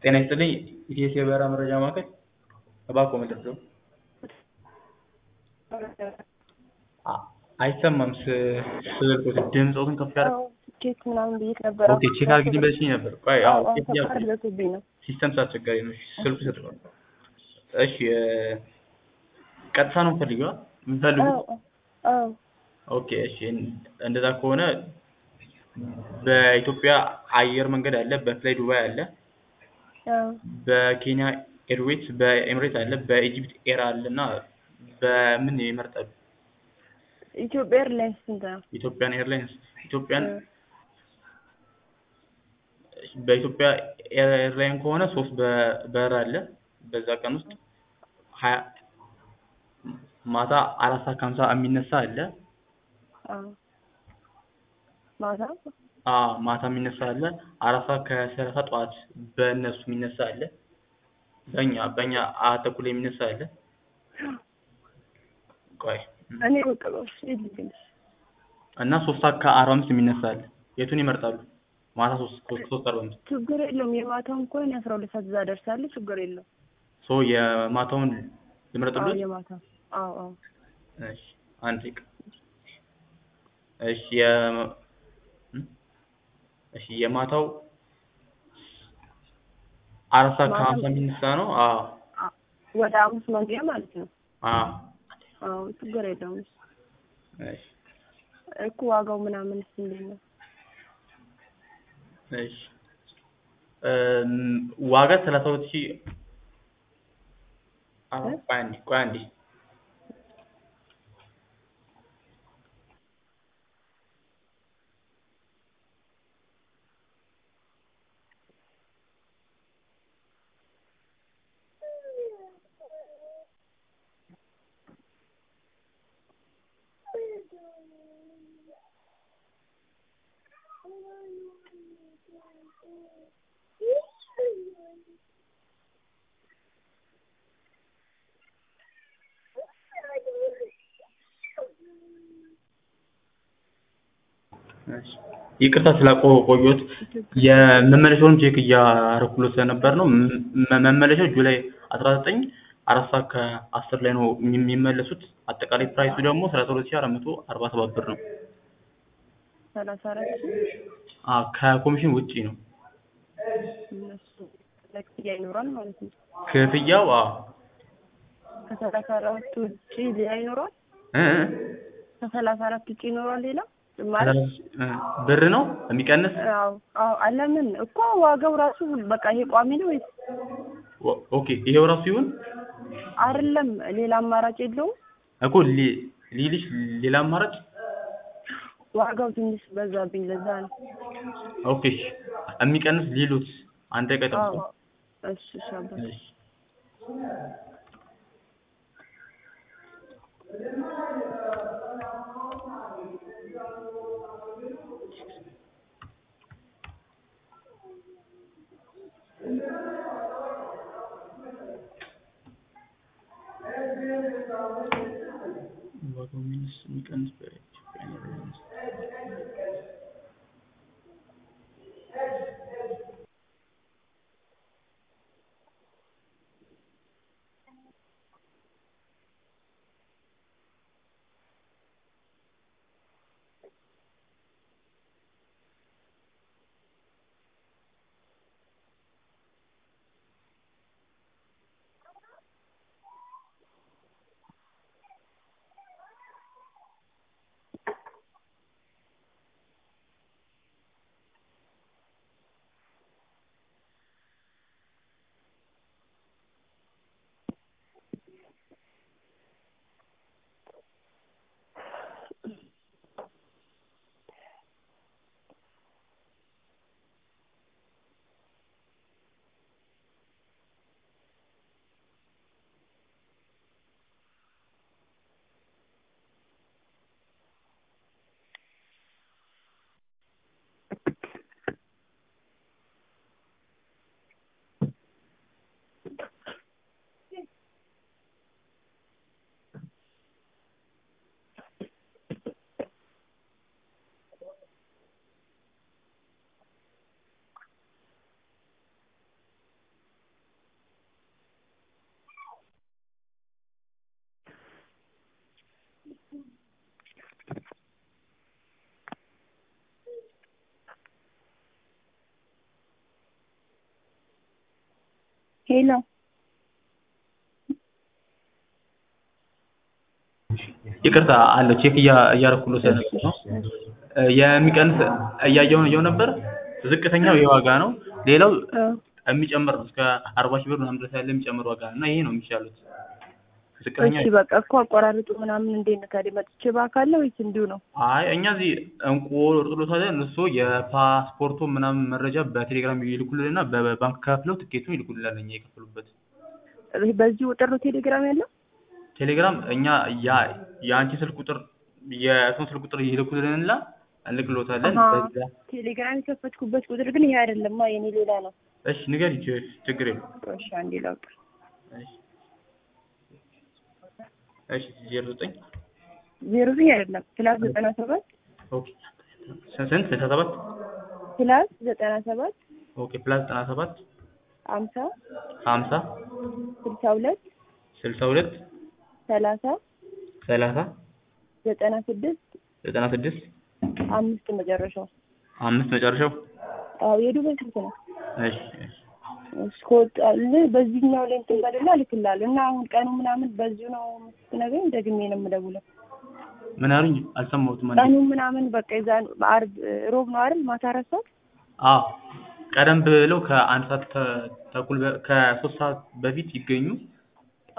ጤና ይስጥልኝ ኢቲኤስ የበረራ መረጃ ማዕከል እባክዎ ምንድነው? አይሰማም ስልክዎት ድምፅዎትን ከፍ ያድርጉ ትኬት ምናምን ብዬሽ ነበር። ኦኬ ቼክ አድርጊልኝ ብለሽኝ ነበር ቆይ አዎ አዎ ቼክ እያልኩ ነው። ደርሶብኝ ነው። ሲስተም ስላስቸጋሪ ነው እሺ ስልኩ ይሰጥዎታል እሺ ቀጥታ ነው የምትፈልጊው የምትፈልጉት አዎ አዎ ኦኬ እሺ እንደዛ ከሆነ በኢትዮጵያ አየር መንገድ አለ በፍላይ ዱባይ አለ አዎ በኬንያ ኤርዌይስ በኤምሬት አለ በኢጂፕት ኤር አለ እና በምን ይመርጣሉ ኢትዮጵያ ኤርላይንስ ስንት ነው? ኢትዮጵያን ኤርላይንስ ኢትዮጵያን እ በኢትዮጵያ ኤርላይን ከሆነ ሶስት በረራ አለ በዛ ቀን ውስጥ ሀያ ማታ አራት ሰዓት ከሀምሳ የሚነሳ አለ አዎ ማታ አዎ ማታ የሚነሳ አለ አራት ሰዓት ከሰላሳ ጠዋት በእነሱ የሚነሳ አለ በእኛ በእኛ አራት ተኩል የሚነሳ አለ ቆይ እኔ በቃ በውስጥ ይልኝ እና ሶስት ሰዓት ከአርባ አምስት የሚነሳ አለ የቱን ይመርጣሉ ማታ ሶስት ሶስት ሶስት አርባ አምስት ችግር የለውም። የማታውን እኮ እኔ አስራ ሁለት ሰዓት እዛ እደርሳለሁ። ችግር የለውም። ሶ የማታውን አዎ ልምረጥልዎት የማታ አዎ አዎ እሺ አንድ ደቂቃ እሺ የ እሺ የማታው አራት ሰዓት ማታ ከሀምሳ የሚነሳ ነው አዎ አ- ወደ አምስት መግቢያ ማለት ነው። አዎ አዎ ችግር የለውም። እሺ እኮ ዋጋው ምናምንስ እንዴት ነው? እሺ እም ዋጋ ሰላሳ ሁለት ሺህ አዎ እ? ቆይ አንዴ ቆይ አንዴ እሺ ይቅርታ ስላቆየሁት የመመለሻውን ቼክ እያደረኩለት ስለነበር ነው መ- መመለሻው ጁላይ አስራ ዘጠኝ አራት ሰዓት ከአስር ላይ ነው የሚ- የሚመለሱት አጠቃላይ ፕራይሱ ደግሞ ሰላሳ ሁለት ሺህ አራት መቶ አርባ ሰባት ብር ነው ሰላሳ አራት አዎ ከኮሚሽን ውጪ ነው እነሱ ለክፍያ ይኖራል ማለት ነው። ክፍያው አዎ ከሰላሳ አራት ውጪ ሌላ ይኖራል? እ እ ከሰላሳ አራት ውጪ ይኖራል ሌላ ማለት እ ብር ነው የሚቀንስ አዎ አዎ አለምን እኮ ዋጋው ራሱ በቃ ይሄ ቋሚ ነው ወይስ ኦ- ኦኬ ይሄው ራሱ ይሁን አይደለም? ሌላ አማራጭ የለውም? እኮ ሊ- ሊልሽ ሌላ አማራጭ ዋጋው ትንሽ በዛብኝ፣ ለዛ ነው። ኦኬ እሺ የሚቀንስ ሊሉት አንድ ደቂቃ አዎ ይጠብቁ እሺ እሺ አባቴ እሺ ዋጋው ሚኒስ የሚቀንስ በኢትዮጵያ ኤርላይንስ ሄሎ ይቅርታ አለ ቼክ እያረኩሎ ስለነበር ነው እ የሚቀንስ እያየው እየው ነበር ዝቅተኛው ይሄ ዋጋ ነው ሌላው እ የሚጨምር ነው እስከ አርባ ሺህ ብር ምናምን ድረስ ያለ የሚጨምር ዋጋ ነው እና ይሄ ነው የሚሻሉት ዝቅተኛ እሺ በቃ እኮ አቆራርጡ ምናምን እንዴት ነው ታዲያ መጥቼ በአካል ነው ወይስ እንዲሁ ነው? አይ እኛ እዚህ እንቁ ኦርቶዶክስ እሱ የፓስፖርቱ ምናምን መረጃ በቴሌግራም ይልኩልንና በባንክ ከፍለው ትኬቱን ይልኩልናል እኛ የከፈሉበት በዚህ ቁጥር ነው ቴሌግራም ያለው? ቴሌግራም እኛ ያ የአንቺ ስልክ ቁጥር የእሱን ስልክ ቁጥር ይልኩልንና እንልክሎታለን አሀ በዛ ቴሌግራም የከፈትኩበት ቁጥር ግን ይሄ አይደለማ የኔ ሌላ ነው። እሺ ንገሪኝ ችግር የለም እሺ አንዴ ላውጣ። እሺ እሺ ዜሮ ዘጠኝ ዜሮ ዘጠኝ አይደለም ፕላስ ዘጠና ሰባት ኦኬ ስንት ስልሳ ሰባት ፕላስ ዘጠና ሰባት ኦኬ ፕላስ ዘጠና ሰባት ሀምሳ ሀምሳ ስልሳ ሁለት ስልሳ ሁለት ሰላሳ ሰላሳ ዘጠና ስድስት ዘጠና ስድስት አምስት መጨረሻው። አምስት መጨረሻው አዎ የዱባይ ስልክ ነው። እሺ እሺ እስከወጣልህ በዚህኛው ላይ እንትን በልና እልክልሃለሁ እና አሁን ቀኑ ምናምን በዚሁ ነው ስትነግረኝ ደግሜ ነው የምደውለው። ምን አሉኝ አልሰማሁትም አንዴ ቀኑ ምናምን በቃ የዛን ዓርብ ሮብ ነው አይደል? ማታ አራት ሰዓት አዎ ቀደም ብለው ከአንድ ሰዓት ተ- ተኩል በ- ከሶስት ሰዓት በፊት ይገኙ